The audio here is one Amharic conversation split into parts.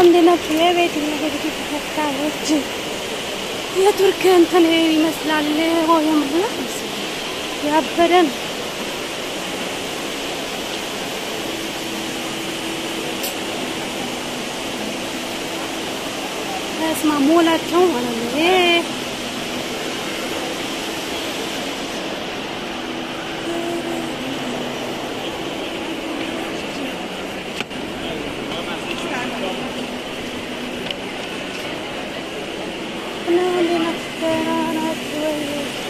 እንዴት ናችሁ? የቤት ነገሮች ተከታዮች የቱርክ እንትን ይመስላል የምላ ያበደ ነው። ስማ ሞላቸው ማለት ነው። ይሄ እና እንዴት ናችሁ? ደህና ናችሁ ወይ?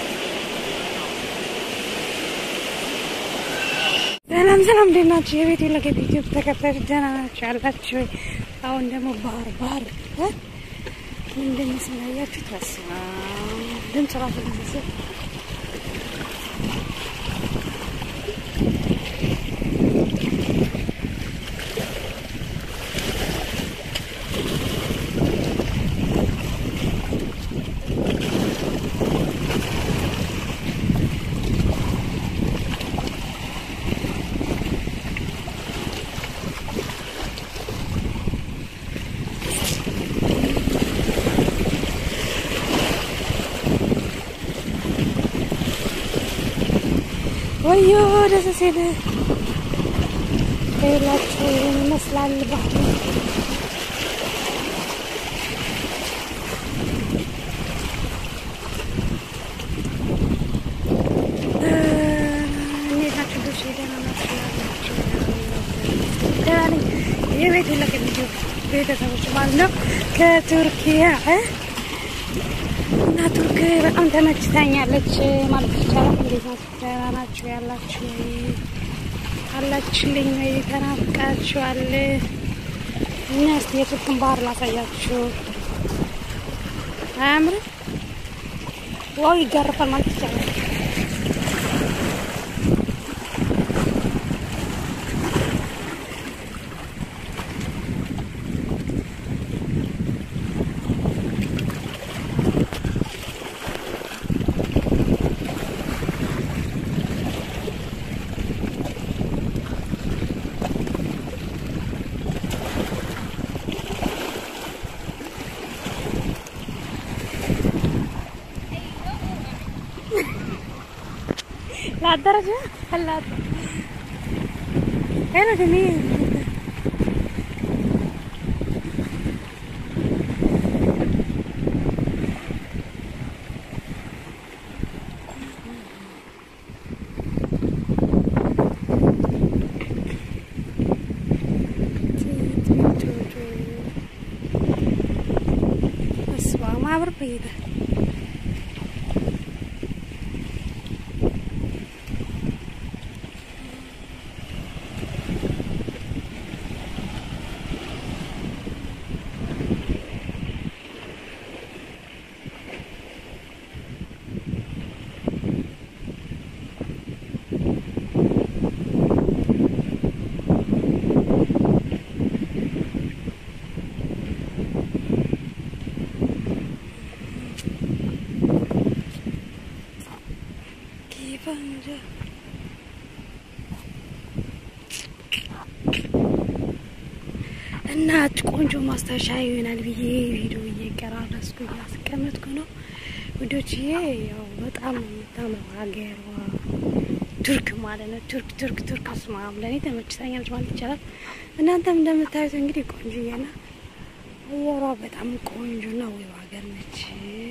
ሰላም ሰላም፣ እንዴት ናችሁ? የቤት ለገብ ዩቲዩብ ተከታዮች ደህና ናችሁ ያላችሁ ወይ? አሁን ደግሞ ባህር ባህር እ ምን እንደሚመስል አያችሁት? በስመ አብ ድምፅ ራሱ እንደዚህ ወዮ ደስ ሲል ሌላችሁ ይመስላል ባህል እንዴት ናችሁ? ልጆች ደህና ናችሁ? ያላችሁ ደህና ነኝ። የቤት ለቅ ቪዲዮ ቤተሰቦች ማለት ነው ከቱርኪያ እና ቱርክ በጣም ተመችታኛለች ማለት ይቻላል። እንዴት ናችሁ? ደህና ናችሁ ያላችሁ አላችሁልኝ ወይ? ተናፍቃችኋል? እና እስኪ የቱርክን ባህር ላሳያችሁ። አያምርም? ዋው ይገርፋል ማለት ይቻላል። La درجة هلا حلو جميل بس ما عبر بعيدة ፈንጀ እናት ቆንጆ ማስታወሻ ይሆናል ብዬ ቪዲዮ እየቀራረስኩ እያስቀመጥኩ ነው ውዶችዬ። ያው በጣም ነው የምታምረው ሀገሯ ቱርክ ማለት ነው። ቱርክ ቱርክ ቱርክ ስማም ለእኔ ተመችታኛለች ማለት ይቻላል። እናንተም እንደምታዩት እንግዲህ ቆንጆዬና አየሯ በጣም ቆንጆና ውብ ሀገር ነች።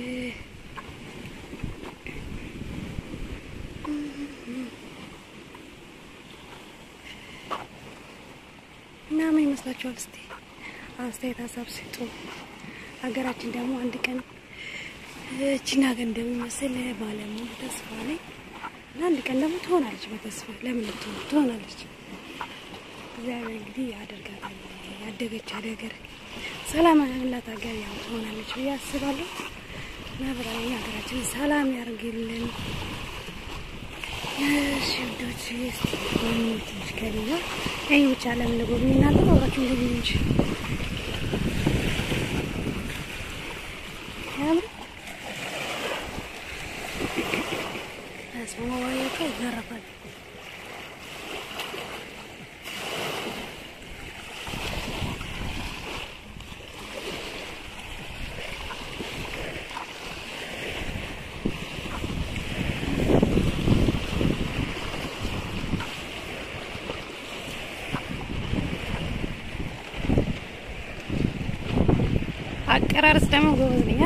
እና ምን ይመስላችኋል? እስቲ አስተያየት ሀሳብ ስጡ። ሀገራችን ደግሞ አንድ ቀን እቺን ሀገር እንደሚመስል ባለሙሉ ተስፋ ነኝ እና አንድ ቀን ደግሞ ትሆናለች። በተስፋ ለምን ልትሆን ትሆናለች። እግዚአብሔር እንግዲህ ያደርጋታል። ያደገች ሀገር ሰላም ያላት ሀገር ያው ትሆናለች ብዬ አስባለሁ። እና ብራዊ ሀገራችን ሰላም ያርግልን። እሺ ውዶች እስቲ ትንሽ ከሌላ ይህ ብቻ ለምን ጎብኝ እናንተ አብራችሁ ጎብኝ እንጂ ያምር አስማማዋያቸው ይገረፋል። አጨራረስ ደግሞ ጎበዝ ነኝ።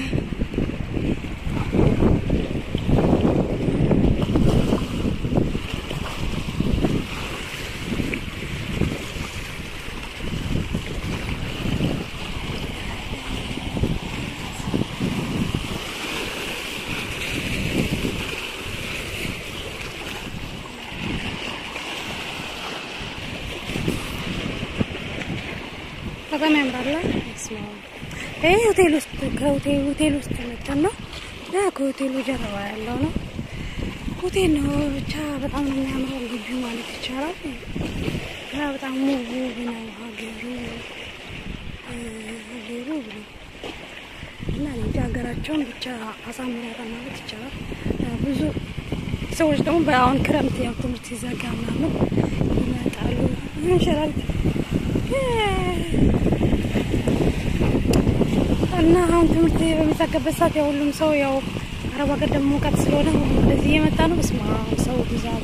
በጣም ያምራል። ይህ ሆቴል ውስጥ ከሆቴል ውስጥ መጠን ነው እና ከሆቴሉ ጀርባ ያለው ነው። ሆቴል ነው ብቻ በጣም ነው የሚያምረው ግቢው ማለት ይቻላል። እና በጣም ውብ ውብ ነው ሀገሩ ሀገሩ ብሎ እና እንጂ ሀገራቸውን ብቻ አሳምሯታል ማለት ይቻላል። ብዙ ሰዎች ደግሞ በአሁን ክረምት ያው ትምህርት ሲዘጋ ምናምን ይመጣሉ ይንሸራል እና አሁን ትምህርት በሚዘጋበት ሰዓት ያው ሁሉም ሰው ያው አረብ ሀገር ደግሞ ሙቀት ስለሆነ ሁሉም ወደዚህ እየመጣ ነው። በስመ አብ ሰው ብዛቱ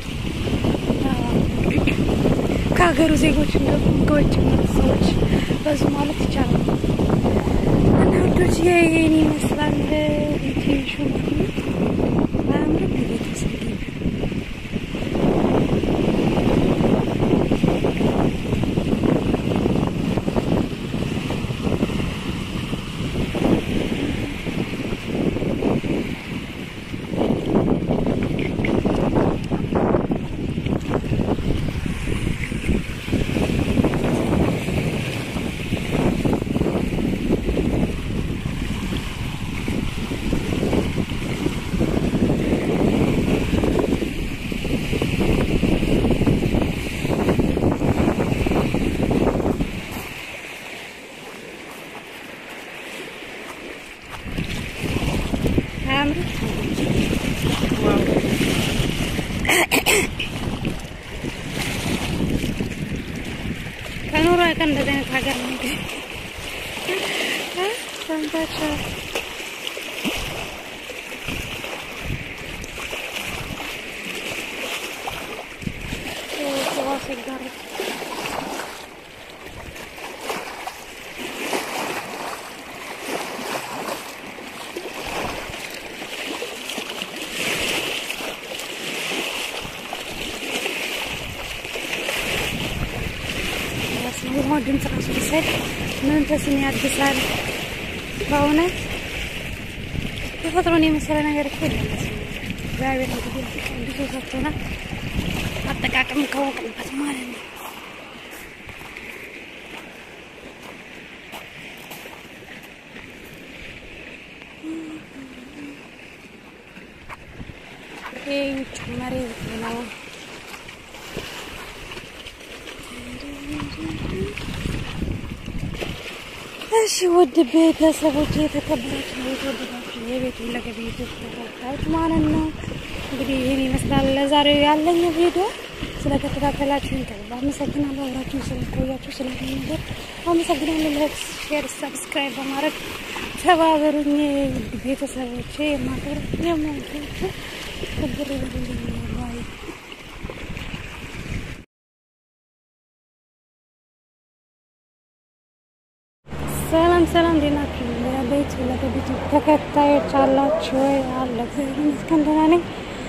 ከሀገሩ ዜጎች እንደውም ከውጭ የሚመጡ ሰዎች በዙ ማለት ይቻላል። እና ውዶች ይህን ይመስላል ቤቴሹ አያምርም? ቤተሰብ ከኖሮ ቀን እንደዚህ አይነት ሀገር ነው እንግዲህ ሰምታችኋል። የውሃው ድምፅ ራሱ ሲሰድ መንፈስን ያድሳል። በእውነት ተፈጥሮን የመሰለ ነገር እኮ የለም። እግዚአብሔር እንግዲህ እንዲሁ ሰጥቶናል፣ አጠቃቀም ካወቅንበት ማለት ነው። ይህ ውጭ መሬት ነው። እሺ ውድ ቤተሰቦች የተከበራችሁ የተወደዳችሁ የቤት ለገብ ዩቱብ ተከታዮች ማለት ነው እንግዲህ ይህን ይመስላል ለዛሬው ያለኝ ቪዲዮ። ስለተከታተላችሁን ከልብ አመሰግናለሁ። አብራችሁን ስለቆያችሁ ስለዚህ ነገር አመሰግናለሁ። ላይክ፣ ሼር፣ ሰብስክራይብ በማድረግ ተባበሩኝ ውድ ቤተሰቦቼ። የማከብር የማወዳችሁ ክብር ይበልልኝ ባይ ሰላም ሰላም፣ እንዴት ናችሁ? ለቤት ለቤት ተከታዮች አላችሁ ወይ? አለ እግዚአብሔር ይመስገን ደህና ነኝ።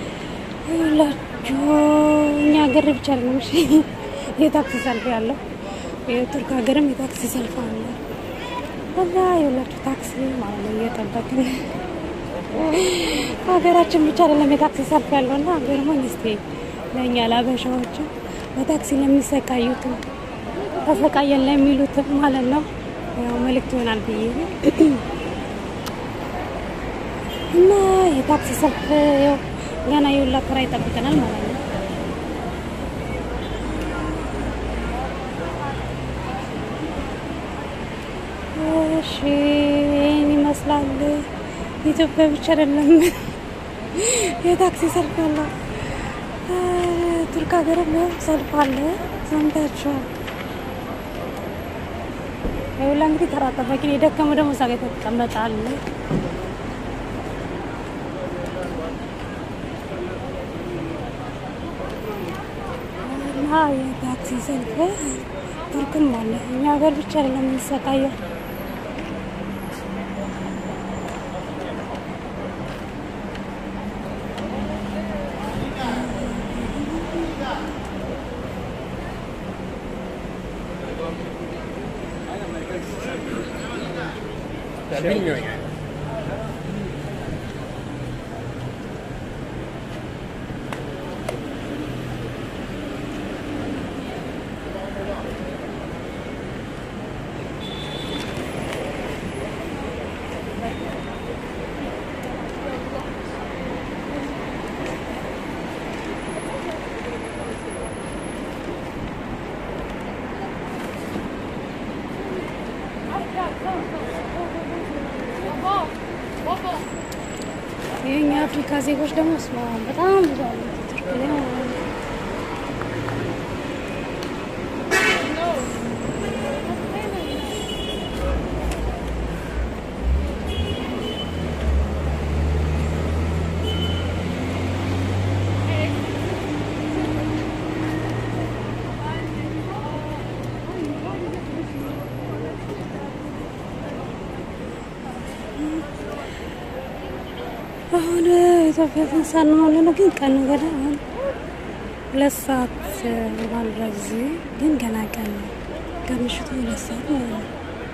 ሁላችሁ እኛ ሀገር ብቻ ነው እሺ፣ የታክሲ ሰልፍ ያለው የቱርክ ሀገርም የታክሲ ሰልፍ አለ። ከዛ የሁላችሁ ታክሲ ማለት ነው እየጠበቅን ሀገራችን ብቻ አይደለም የታክሲ ሰልፍ ያለው እና ገርሞኝ እስኪ ለእኛ ለአበሻዎቹ በታክሲ ለሚሰቃዩትም ተሰቃየን ለሚሉትም ማለት ነው ያው መልእክት ይሆናል ብዬ እና የታክሲ ሰልፍ ያው ገና የሁላ ተራ ይጠብቀናል ማለት ነው። እሺ ይህን ይመስላል። ኢትዮጵያ ብቻ አይደለም የታክሲ ሰልፍ ያለው ቱርክ ሀገርም ሰልፍ አለ። ሰምታችኋል። ይኸውላ እንግዲህ ተራ ጠባቂ ነው። የደከመው ደግሞ እዛ ጋ የተቀመጣል። እና የታክሲ ሰልፍ ቱርክም አለ። እኛ ሀገር ብቻ አይደለም የሚሰቃየው። Ya bilmiyor yani. የኛ አፍሪካ ዜጎች ደግሞ ስማ በጣም ብዙ አሉ ቱርክ ላይ ማለት ነው። አሁን ኢትዮጵያ ትንሳኤ ነው ያለነው፣ ግን ቀኑ ገና አሁን ሁለት ሰዓት ባልራ ጊዜ ግን ገና ቀን ነው። ከምሽቱ ሁለት ሰዓት ማለት ነው።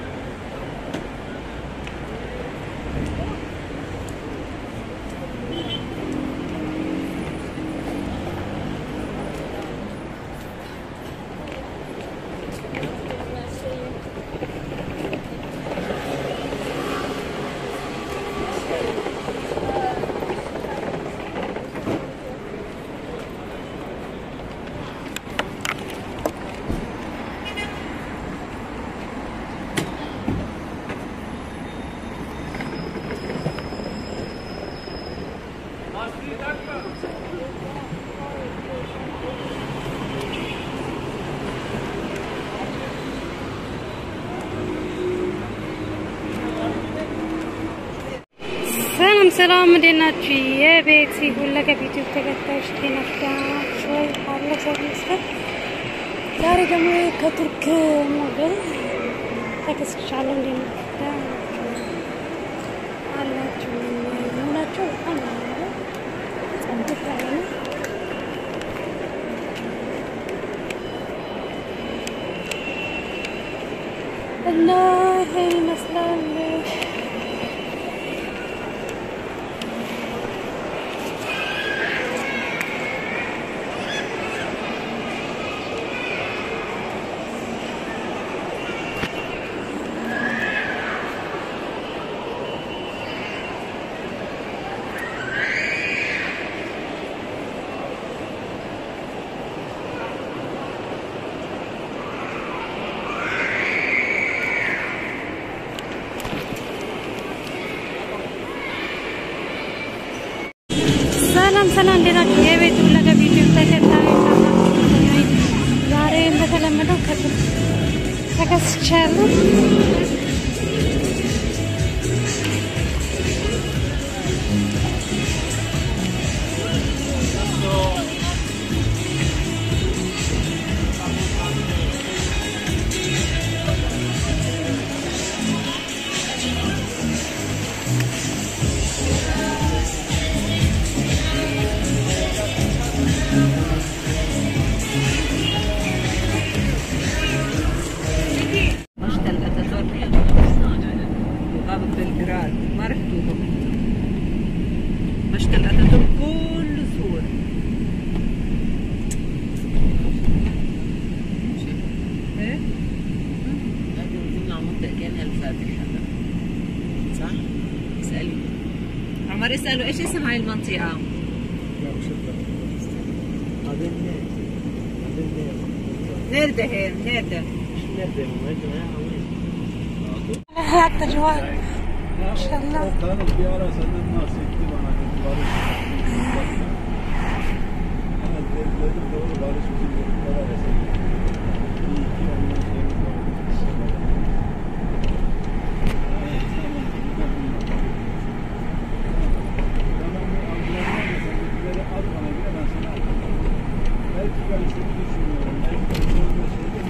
ሰላም ሰላም፣ እንዴት ናችሁ? የቤት ሁለገብ ዩቲዩብ ተከታዮች ጤናችሁ ደህና ናችሁ ወይ? አለ ሰው ይመስገን። ዛሬ ደግሞ ከቱርክ ሞዴል ተከስቻለሁ። እንዴት ናችሁ? ደህና ናችሁ አላችሁ መሆናቸው በጣም ነው የሚያምረው። ጸድቅ ያለ ነው። እና ይሄን ይመስላል። ሰላም ሰላም፣ እንዴት ናችሁ? የቤት ሁለገብ ዩቲዩብ ተከታዮች ዛሬ እንደተለመደው ከቱርክ ተከስቻለሁ። مشتل اتاتورك وغابة بلغراد ما رحتوهم مشتل اتاتورك كله صور ايه؟ لكن كنا منطقة كان الفاتحة صح؟ اسألي عمر يسألوا ايش اسم هاي المنطقة؟ هذا الناس هذا الناس نيردة هين نيردة مش نبدأ مهاجمة وين؟ حتى جوال ما شاء الله Tanrım bir ara senden bahsetti bana dedi barış. Evet dedim doğru barış bizim çocuklar arasında. İyi ki ondan sonra Tamam bu ambulanlar da sendekileri al bana göre ben sana atayım. Belki ben şunu düşünüyorum. Belki ben şöyle şey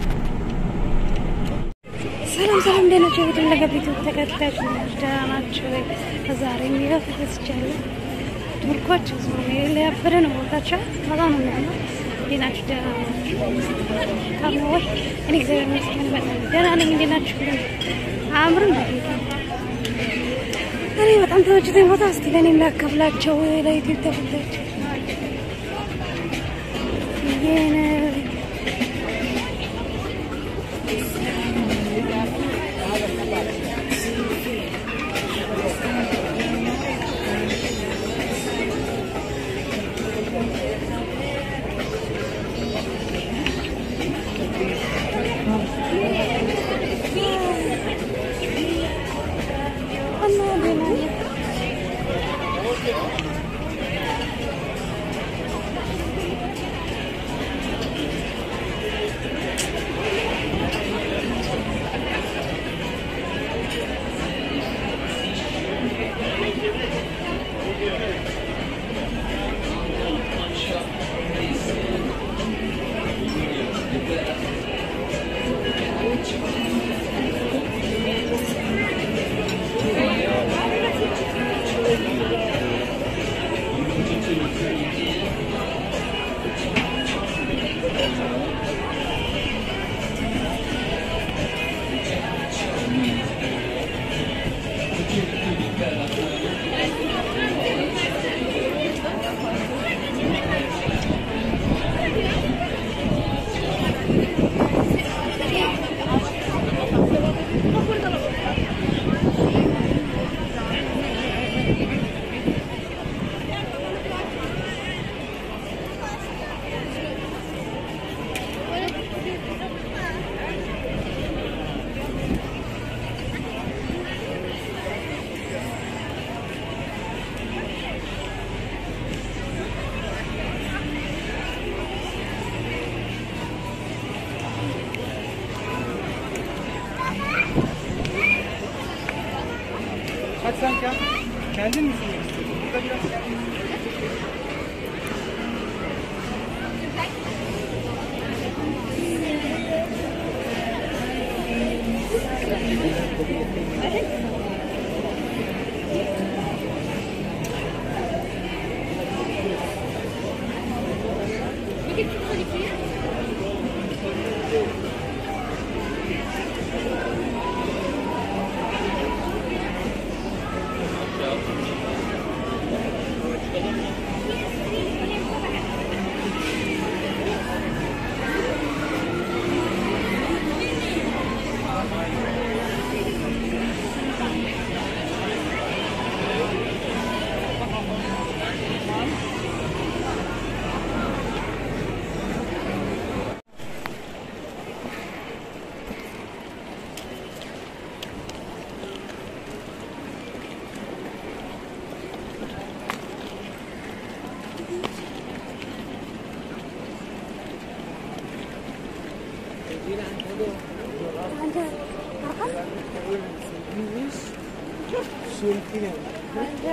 ሰላም ሰላም፣ እንዴት ናችሁ? የቤት ሁለገብ ዩቲዩብ ተከታዮች ደህና ናችሁ ወይ? ዛሬ የሚለው ተከስቻለሁ። ቱርኮች ያበደ ነው ቦታቸው፣ በጣም ነው የሚያምር። እንዴት ናችሁ? ደህና ናችሁ? ካለ ወይ? እኔ እግዚአብሔር ይመስገን በጣም ደህና ነኝ። እንዴት ናችሁ? አያምርም? በጌታ ዛሬ በጣም ተመችቶኝ ቦታ እስቲ ለእኔም ላካፍላቸው ለዩቲዩብ ተከታዮች ብዬ ነው። እና ደህና ነኝ። Hadi sen gel. Kendin mi sürmek istiyorsun? Burada biraz አንተ አንተ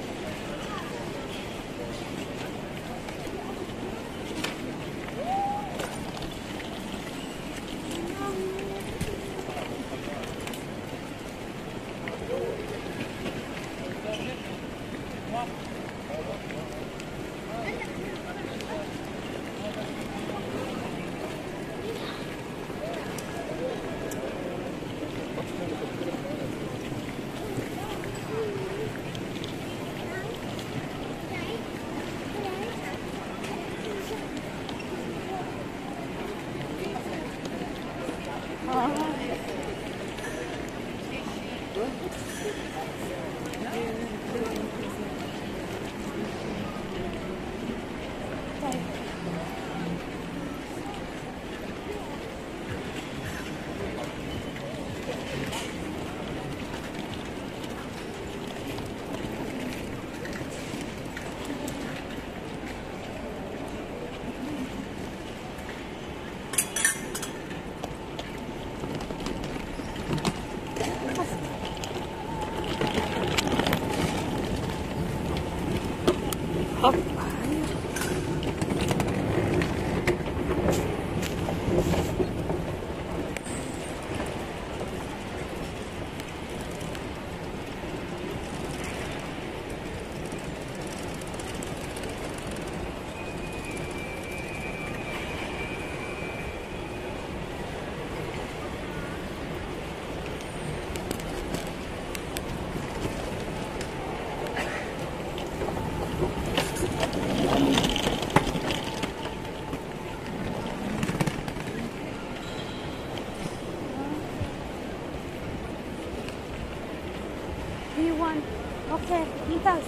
Thank You want? Okay, Nitas.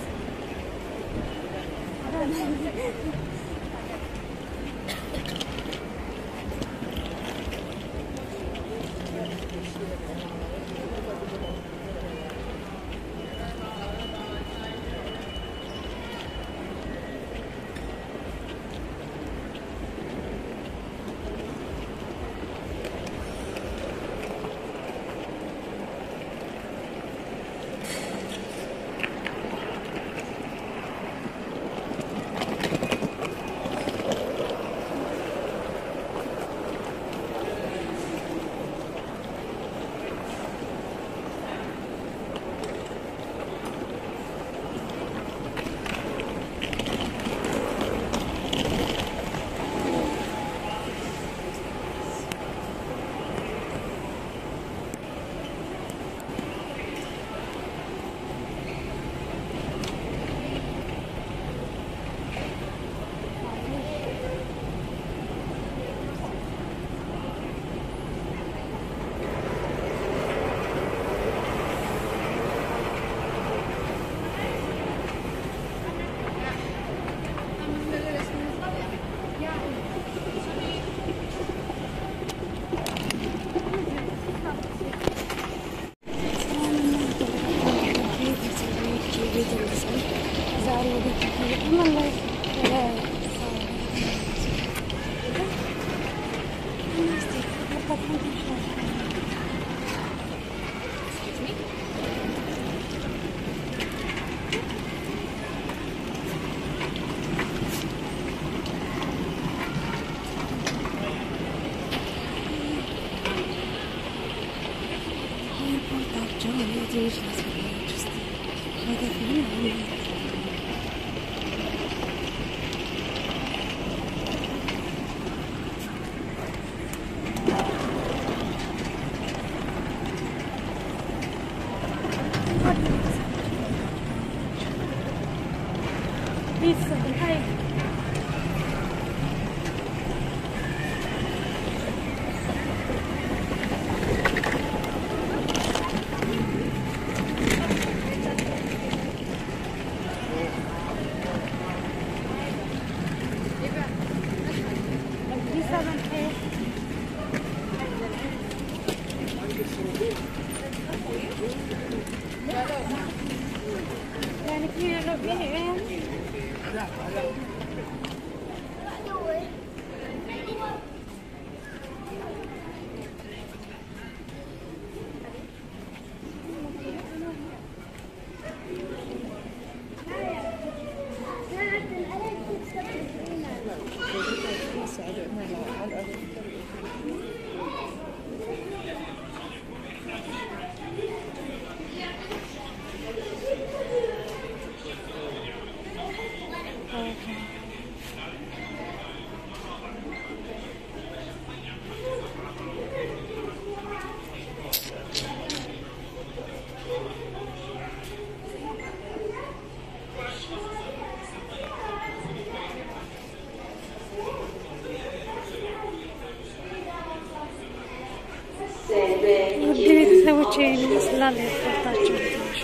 ውድ ቤተሰቦች ይህን ይመስላል ኤርፖርታቸው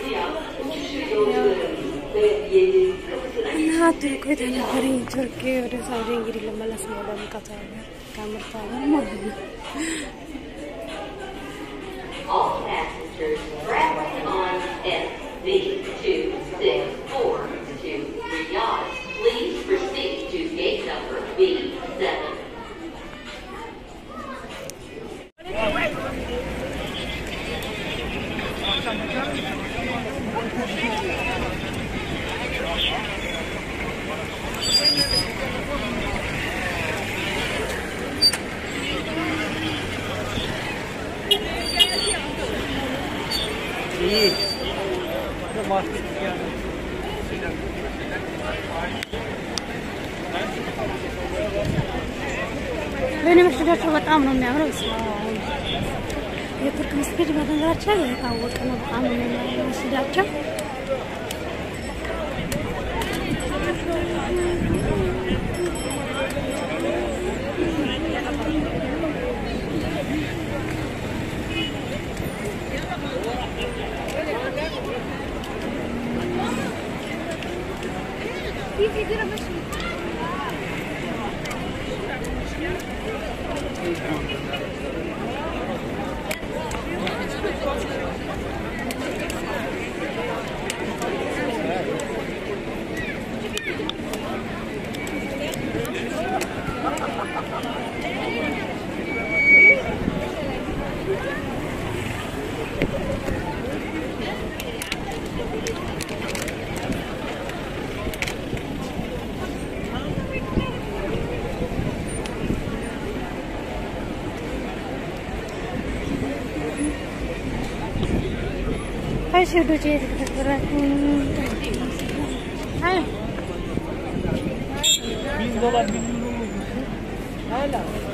እና ቱርክ ቤት የነበረኝ ቱርክ ወደ ሳውዲ እንግዲህ ልመለስ ነው ወደ ሙቀቷ ሀገር ከምርቷ ሀገር ማለት ነው። All passengers traveling on SV264 to Riyadh, please proceed to gate number B7. እኔ መስጊዳቸው በጣም ነው የሚያምረው። በስመ አብ። የቱርክ መስጊድ በነገራችን ላይ የታወቀ ነው። በጣም ነው የሚያምረው መስጊዳቸው። እሺ ውዶቼ የተከበራችሁ አይ Bin dolar bin euro. Hala.